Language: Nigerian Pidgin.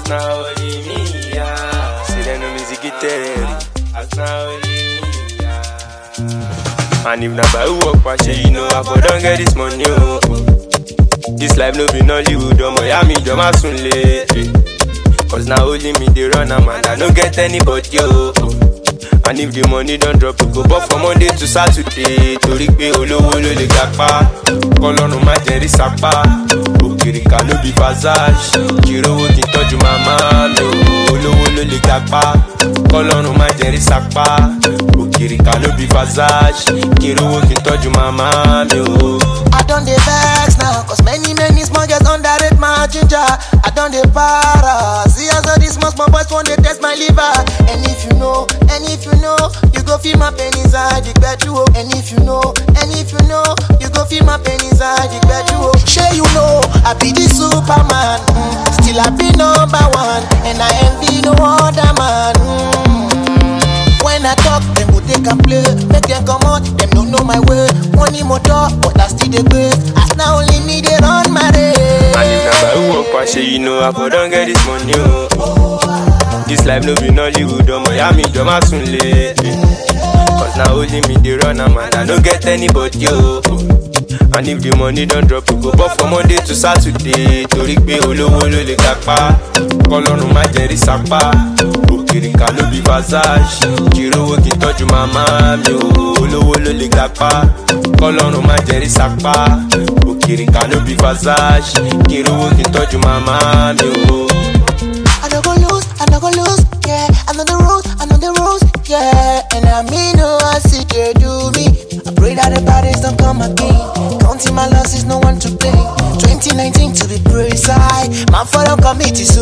As now only me, yeah. Say them no music get As now only me, yeah. And if na by work, pa shey you know I for don get this money, oh. This life no be Nollywood, omo ya mi jọ ma sun le. Cause na only me dey run am and I no get anybody, oh. And if the money don drop, we go bọ́ from Monday to Saturday. Torí pé olówó ló lè gapá, kọ́lọ́run má jẹ́ rí sápá. Òkìrìkà ló bí Fazage, kìrówó kí n tọ́jú màmá mi ò. Olówó ló lè gapá, kọ́lọ́run má jẹ́ rí sápá. Òkìrìkà ló bí Fazage, kìrówó kí n tọ́jú màmá mi ò. I done the vex now, cause many, many small girls underrate my ginger. I done the para. See as all these small, small boys want to test my liver. And if you know, and if you know, you go feel my pain inside the bedroom. And if you know, and if you know, you go feel my pain inside the bedroom. Sure you know, I be the Superman. mm, Still I be number one, and I envy no other man. mm. When I talk, them go take and play. Make them come out, them don't know my way. Money motor, but I still the grace. As now only me they run my race. And if na by work, pa shey you know I for don get this money, oh. This life no be Nollywood, omo ya mi jọ ma sun le. Cause na only me dey run am and I no get anybody, oh. And if the money don drop, we go bọ́ from Monday to Saturday. Torí pé olówó ló lè gapá, kọ́lọ́run má jẹ́ rí sápá. Òkìrìkà ló bí Fazage, kìrówó kí n tọ́jú màmá mi ò. Olówó ló lè gapá, kọ́lọ́run má jẹ́ rí sápá. Òkìrìkà ló bí Fazage, kìrówó kí n tọ́jú màmá mi ò. I don't go lose, I don't go lose, yeah. I know the rules, I know the rules, yeah. And I mean, no, I see they do me. I pray that the bodies don't come again. Counting my losses, no one to blame. 2019 to be precise. My father committee